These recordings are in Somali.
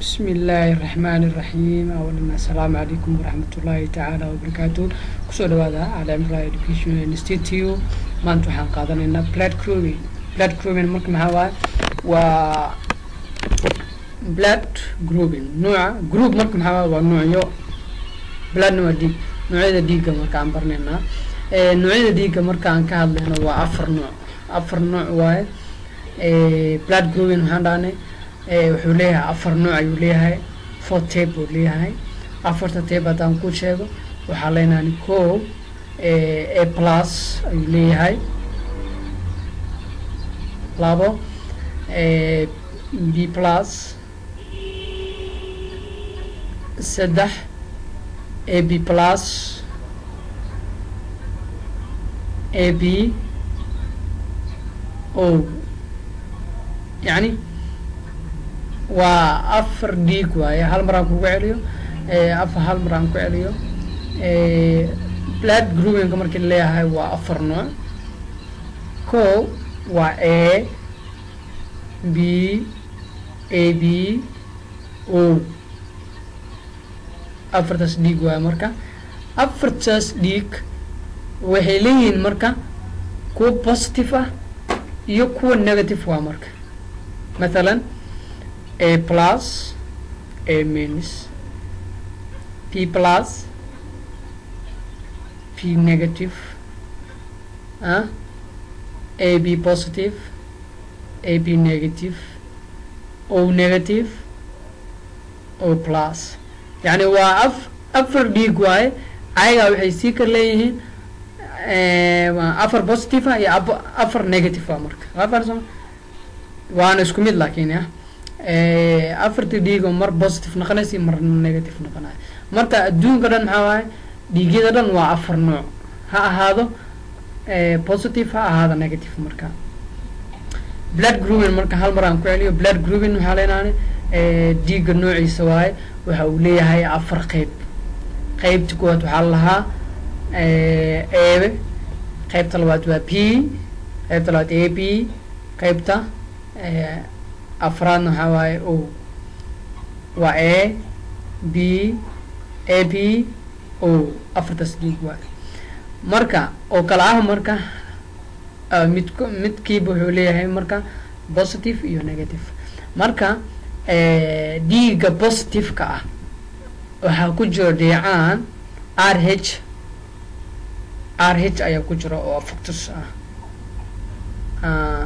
بسم الله الرحمن الرحيم أولا السلام عليكم ورحمة الله تعالى وبركاته kusoo dhawaada Al-Imra Education Institute maanta waxaan qaadanaynaa blood grouping blood grouping marka maxaa waaye waa blood grouping nooca group marka maxaa waaye waa noocyo bloodna waa dhiig noocyada dhiigga marka aan baranaynaa ee noocyada dhiigga marka aan ka hadlayno waa afar nooc afar nooc waaye ee blood grouping waxaan dhahnay ee wuxuu leeyahay afar nooc ayuu leeyahay four tape buu leeyahay afarta tape haddaan ku sheego waxaa leenahay ko a plus ayuu leeyahay labo b plus saddex a b plus a b o yacni waa afar dhiig waaye hal mar aan kugu celiyo afar hal mar aan ku celiyo blood groupinka markii leeyahay waa afar nooc ko waa a b a b o afartaas dhiig waaye marka afartaas dhiig waxay leeyihiin marka kuwa positive ah iyo kuwa negative waa marka mathalan a plus a minus p plus p negative uh, a b positive a b negative o negative o plus yani waa af afar dhiig waaye ayagaa waxay sii kar leeyihiin afar positive ah iyo afar negative ah marka afarsoma waana isku mid laakiin ya afartii dhiig oo mar positive noqonaysa mar negative noqonayo marka adduunka dhan maxaa waaye dhiigyada dhan waa afar nooc ha ahaado positive ha ahaado negative marka blood grouping marka hal mar aan ku celiyo blood grouping waxaa leenahay dhiigga noociisa waaye waxa uu leeyahay afar qeyb qeybta koowaad waxaa lahaa eebe qeybta labaad waa p qeybta labaad a p qeybta afraadna waxaa waaye o waa a b a b o afartaas dhiig waaye marka oo kala ah marka mid midkiiba wuxuu leeyahay marka positive iyo negative marka dhiigga positive-ka ah waxaa ku jiro dheecaan r h r h ayaa ku jira oo factus ah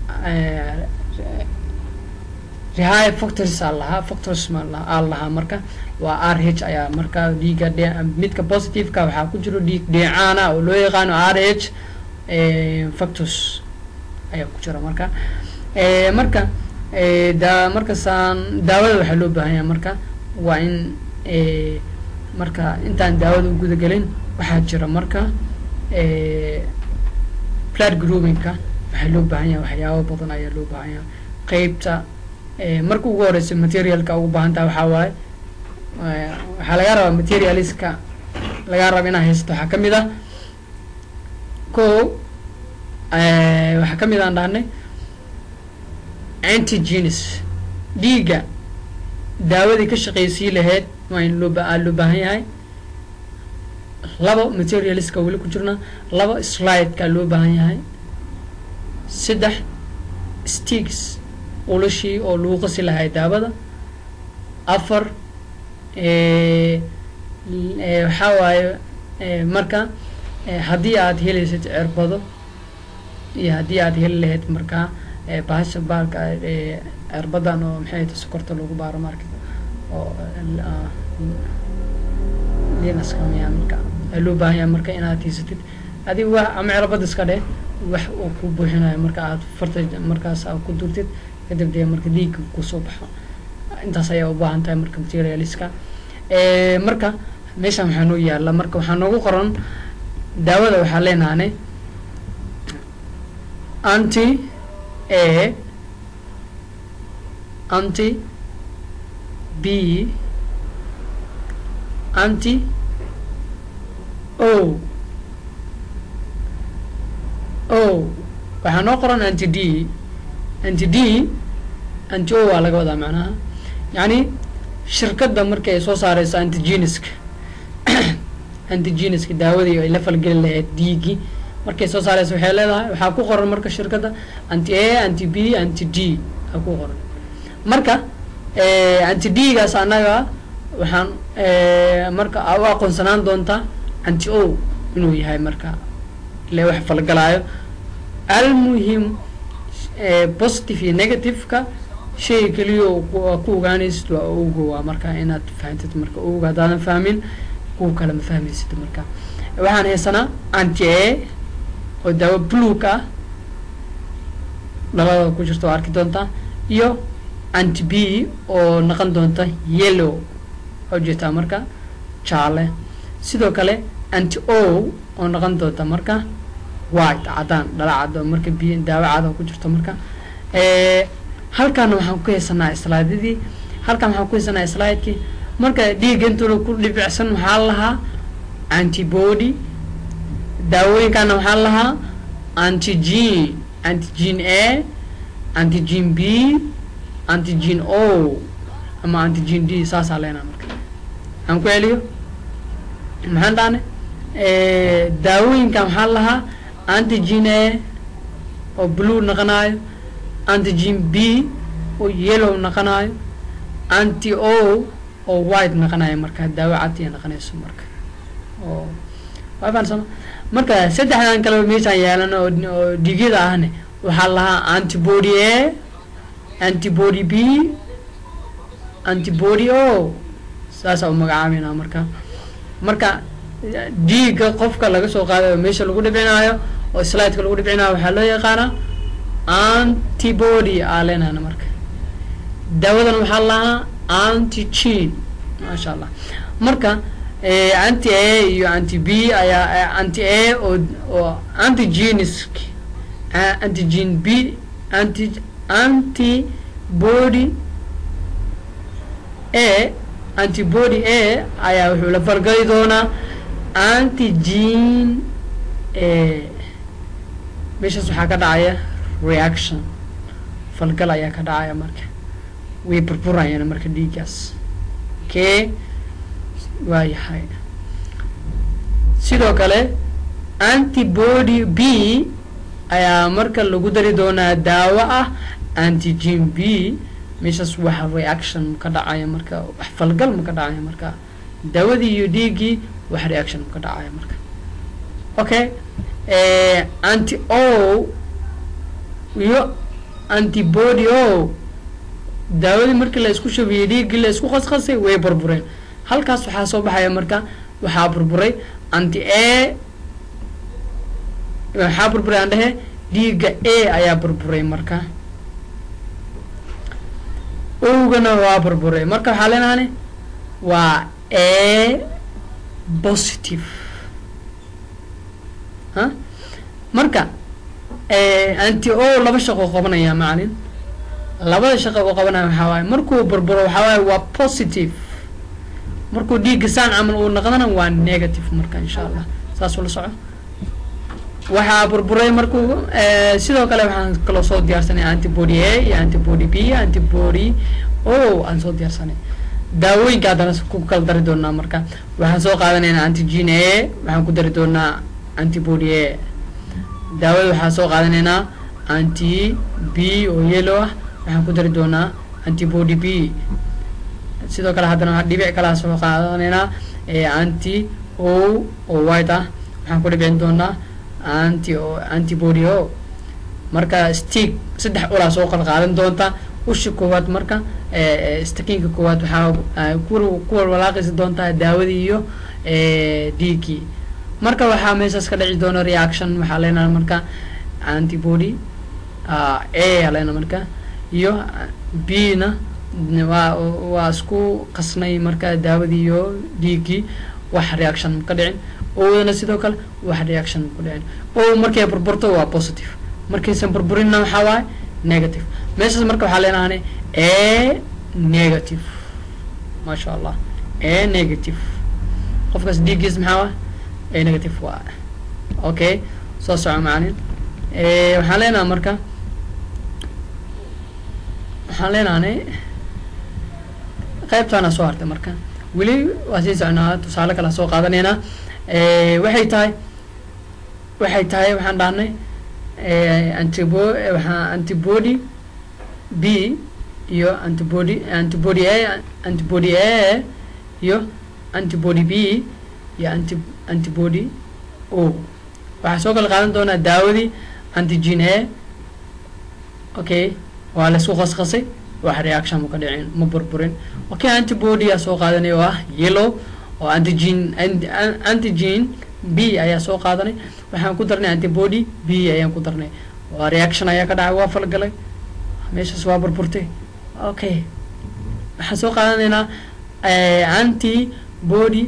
rehigh factors aa lahaa factors ma aa lahaa marka waa r h ayaa marka dhiiga dhe midka positive-ka waxaa ku jiro dhiig dheecaana oo loo yaqaano r h factors ayaa ku jira marka marka da markasaan daawada waxaa loo baahan yahay marka waa in marka intaan daawada u gudagelin waxaa jira marka blood groupingka waxaa loo baahan yahay waxyaabo badan ayaa loo baahan yahay qeybta marka ugu horeysa materialka ugu baahan taha waxaa waaye waxaa laga rabaa materialiska laga raba inaa haysato waxaa kamid ah ko waxaa kamid aan dhahnay antigenes dhiigga daawadii ka shaqeysii lahayd waa in loo aa loo baahan yahay laba materialiska weli ku jirna laba slideka loo baahan yahay saddex stigs ulashii oo lagu qasi lahay daawada afar waxaa waaye marka haddii aad helaysad cirbado iyo haddii aad heli lahayd markaa bahasha baalka cirbadan oo maxay ta sokorta lagu baaro marka oo linaska miya marka loo baahan yahay marka inaad haysatid adiga wax ama cirbad iska dheh wax uu ku buuxinayo marka aad farta markaas aad ku durtid kadib dee marka dhiigga kusoo baxo intaas ayaa ubaahan tahay marka materialiska marka meeshan waxaa noo yaala marka waxaa noogu qoran daawada waxaa leenahanay anti a anti b anti o o waxaa noo qoran anti d anti d anti o waa laga wadaa macnaha yacni shirkadda markii ay soo saareyso antigeniska antigeniska daawadii ay la falgeli lahayd dhiiggii markay soo saareyso waxay leedahay waxaa ku qoran marka shirkadda anti a anti b anti d aa ku qoran marka anti d gaas annaga waxaan marka u aqoonsanaan doontaa anti o inuu yahay marka ile wax falgalaayo almuhim positive iyo negative-ka shay keliya ku ogaanaysid waa oga waa marka inaad fahantid marka oga haddaadan fahmin kuwa kale ma fahmaysid marka waxaan haysanaa anti a oo daawo blueg ah dhalada ku jirta oo arki doontaa iyo anti b oo noqon doonta yellow oo jeetaa marka jaale sidoo kale anti o oo noqon doonta marka white caddaan dhala cad oo marka b daawo cad oo ku jirto marka halkaana waxaan ku haysanaa slaadadii halkaan waxaan ku haysanaa slidekii marka dhiigga intuuna ku dhibicsan waxaa lahaa antibody daawooyinkaana waxaa lahaa antigen antigen a antigen b antigen o ama antigen d saasaa leenaha marka aan ku celiyo maxaan dhahne daawooyinkan waxaa lahaa antigen a oo blue noqonaayo antigen b oo yellow noqonaayo anti o oo white noqonayo marka daawo cadiya noqonayso marka oo waa fahansama marka saddexdan kaleba meeshaan yeelan oo oo dhigyada ahne waxaa lahaa antibody a antibody b antibody o saasaa u magacaabeynaa marka marka dhiigga qofka laga soo qaaday oo meesha lagu dhibcinaayo oo slideka lagu dhibcinaayo waxaa loo yaqaanaa antibody aa leenahana marka daawadan waxaa lahaa antigen maasha allah marka anti a iyo anti b ayaa anti a oo oo antigenisk antigen b anti antibody a antibody a ayaa wuxuu la falgali doonaa antigen a meeshaas waxaa ka dhacaya reaction falgal ayaa ka dhacaya marka way burburayaan marka dhiiggaas kee waa yahay sidoo kale antibody b ayaa marka lagu dari doonaa daawo ah antigen b meeshaas waxa reaction ka dhacaya marka wax falgal ma ka dhacaya marka daawadii iyo dhiiggii wax reaction ma ka dhacaya marka okay anti o iyo antibody o daawadii markii la isku shabiyey dhiiggii la isku qasqasay way burbureen halkaas waxaa soo baxaya marka waxaa burburay anti a waxaa burburay aan dhehe dhiigga a ayaa burburay marka owgana waa burburay marka waxaa leenahani waa a positive ha marka anti o laba shaqo qabanaya macalin labada shaqa uu qabanaya waxaa waaye markuu burburo waxaa waaye waa positive markuu dhiigga saan camal uu noqdana waa negative marka insha allah saasuu la soco waxaa burburay markuu sidoo kale waxaan kaloo soo diyaarsanay antibody a iyo antibody b antibody o aan soo diyaarsanay daawooyinka haddana ku kala dari doonaa marka waxaan soo qaadanaynaa antigen a waxaan ku dari doonaa antibody a daawada waxaan soo qaadanaynaa anti b oo yellow ah waxaan ku dari doonaa antibody b sidoo kale haddana waxaa dhibic kalaa soo qaadanaynaa anti o oo white ah waxaan ku dhibicin doonaa anti o antibody o marka stick saddex ulaa soo qal qaadan doonta ushi koowaad marka stakiinka koowaad waxaa ku walwalaaqaysa doontaa daawadii iyo dhiiggii marka waxaa meeshaas ka dhici doona reaction waxaa leenaha marka antibody a aleena marka iyo b na waa waa isku qasnay marka daawadii iyo dhiiggii wax reaction ka dhicin owdana sidoo kale wax reaction ku dhicin o markay burburto waa positive markaysan burburinna waxaa waaye negative meeshaas marka waxaa leenahane a negative maasha allah a negative qofkaas dhiiggiis maxaa waa a negative waa okay soo soco macalin waxaan leenaha marka waxaan leenahanay qaybtaana soo hartay marka weli waa sii soconaa tusaale kale soo qaadanaynaa waxay tahay waxay tahay waxaan dhahnay antibo waxaa antibody b iyo antibody antibody a antibody a iyo antibody b iyo anti antibody o waxaa soo kala qaadan doonaa daawadii antigen a okay waa laisku qasqasay wax reaction ma ka dhicin ma burburin okay antibody aa soo qaadanay oo ah yellow oo antigen antigen b ayaa soo qaadanay waxaan ku darnay antibody b ayaan ku darnay waa reaction ayaa ka dhacay waa falgalay meeshaas waa burburtay okay waxaan soo qaadanaynaa antibody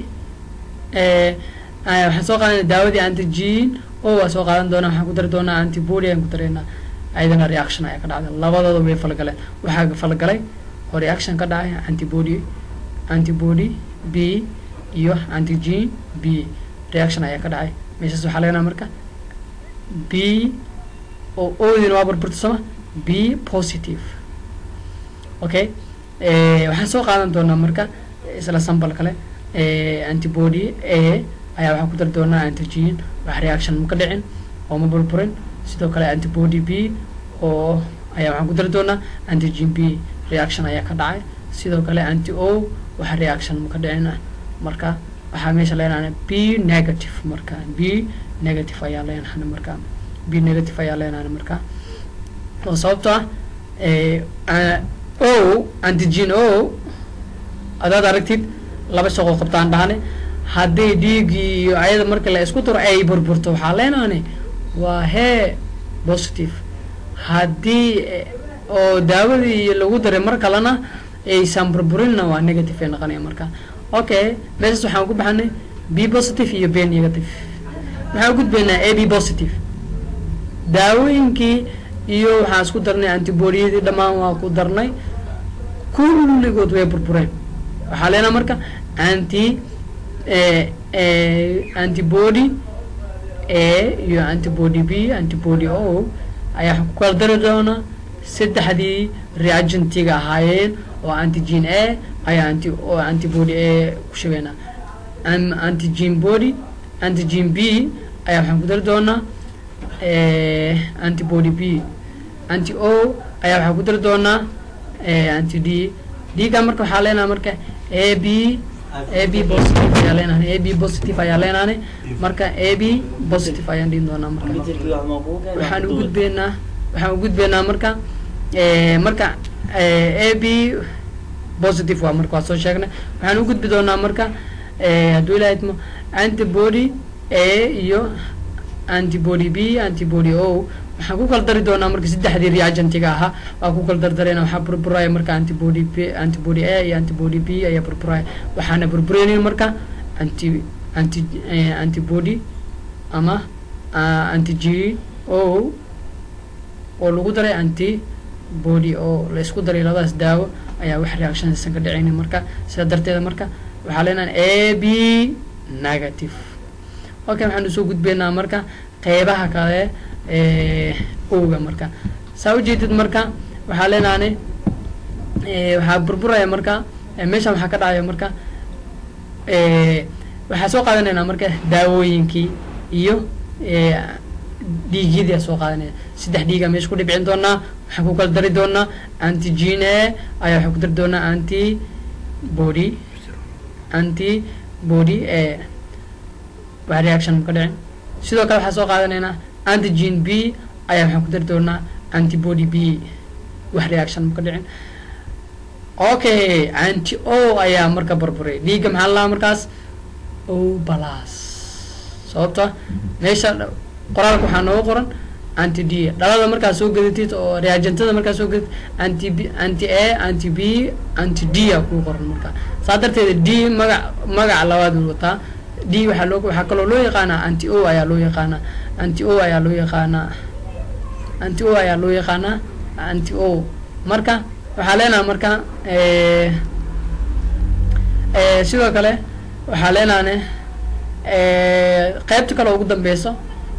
waxaan soo qaadanay daawadii antigen o waa soo qaadan doonaa waxaan ku dari doonaa antibody ayaan ku daraynaa ayadana reaction ayaa ka dhacday labadooda way falgaleen waxaa falgalay oo reaction ka dhacay antibody antibody b iyo antigen b reaction ayaa ka dhacay meeshaas waxaa leenaha marka b oo odina waa burburta sooma b positive okay waxaan soo qaadan doonaa marka isla sambal kale antibody a ayaa waxaan ku dari doonaa antigen wax reaction ma ka dhicin oo ma burburin sidoo kale antibody b oo ayaa waxaan ku dari doonaa antigen b reaction ayaa ka dhacay sidoo kale anti o wax reaction ma ka dhicin ah marka waxaa meesha leenahay b negative marka b negative ayaa leenahay marka b negative ayaa leenahay marka oo sababto ah o antigen o adaad aragtid laba shaqoo qabtaan dhahane haddii dhiiggii iyo ayada marka la isku daro ay burburto waxaa leenahay waa hee positive haddii oo daawadii lagu daray mar kalena aysan burburinna waa negative ay noqonaya marka okay meeshaas waxaan ku baxanay b positive iyo b negative waxaan gudbaynaa a b positive daawooyinkii iyo waxaan isku darnay antibodyadii dhammaan waa ku darnay kulligood way burbureen waxaa leenaha marka anti antibody a iyo antibody b antibody o ayaa ku kala dari doonaa saddexdii reagentiga ahaayeen oo antigen a ayaa anti oo antibody a ku sheegaynaa antigen body antigen b ayaa waxaan ku dari doonaa antibody b anti o ayaa waxaan ku dari doonaa anti d d-ga marka waxaa leenaha marka a b a b positive ayaa leenahay a b positive ayaa leenahay marka a b positive ayaan dhihin doonaa marka waxaan u gudbeynaa waxaan u gudbeynaa marka marka a b positive waa marka waa soo sheegnay waxaan u gudbi doonaa marka hadduu ilaha idmo antibody a iyo antibody b antibody o waxaan ku kala dari doonaa marka saddexdii reagentiga ahaa waa ku kala dardarayna waxaa burburaya marka antibody b antibody a iyo antibody b ayaa burburaya waxaana burburaynin marka anti anti antibody ama antigen o oo lagu daray antibody oo la isku daray labadaas daawo ayaa wax reaction aysan ka dhicaynin marka sidaa darteeda marka waxaa leenahay a b negative okay waxaan usoo gudbeynaa marka qeybaha kale owga marka saa ujeedid marka waxaa leenahay waxaa burburaya marka meeshan waxaa ka dhacaya marka waxaa soo qaadanaynaa marka daawooyinkii iyo dhiigyadii aa soo qaadanaya saddex dhiigaa meesha ku dhibcin doonaa waxaan ku kala dari doonaa antigen a ayaa waxaan ku dari doonaa anti body anti body a wax reaction ma ka dhicin sidoo kale waxaa soo qaadanaynaa antigen b ayaa waxaan ku dari doonaa antibody b wax reaction ma ka dhicin okay anti o ayaa marka burburay dhiigga maxaa la lahaa markaas o balas sababta meesha qoraalka waxaa nooga qoran anti d dhalada markaa soo gadatid oo reagentada markaa soo gadatid anti b anti a anti b anti d aa kuu qoran markaa saa darteeda d magac magaca labaad uu wataa d waxaa loo waxaa kaloo loo yaqaanaa anti o ayaa loo yaqaanaa anti o ayaa loo yaqaanaa anti o ayaa loo yaqaanaa anti o marka waxaa leenaha marka sidoo kale waxaa leenahane qeybta kale ugu dambeyso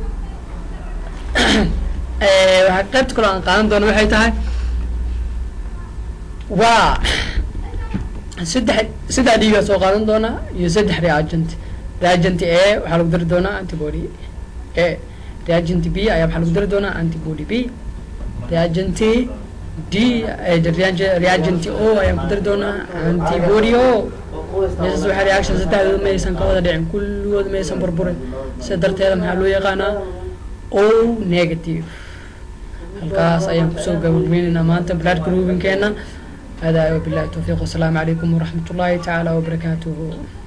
waa qeybta kaloo aan qaadan doono waxay tahay waa saddex saddex dhiigaa soo qaadan doonaa iyo saddex reagent reagent a waxaa lagu dari doonaa antibody a reagent b ayaa waxaa lagu dari doonaa antibody b reagent d reagent o ayaan ku dari doonaa antibody o meeshaas waxaa reaction saddexdooda ma aysan ka wada dhicin kulligood ma aysan burburin sida darteeda maxaa loo yaqaanaa o negative halkaas ayaan kusoo gabagabeynaynaa maanta blood groupinkeena هذا وبالله التوفيق والسلام عليكم ورحمة الله تعالى وبركاته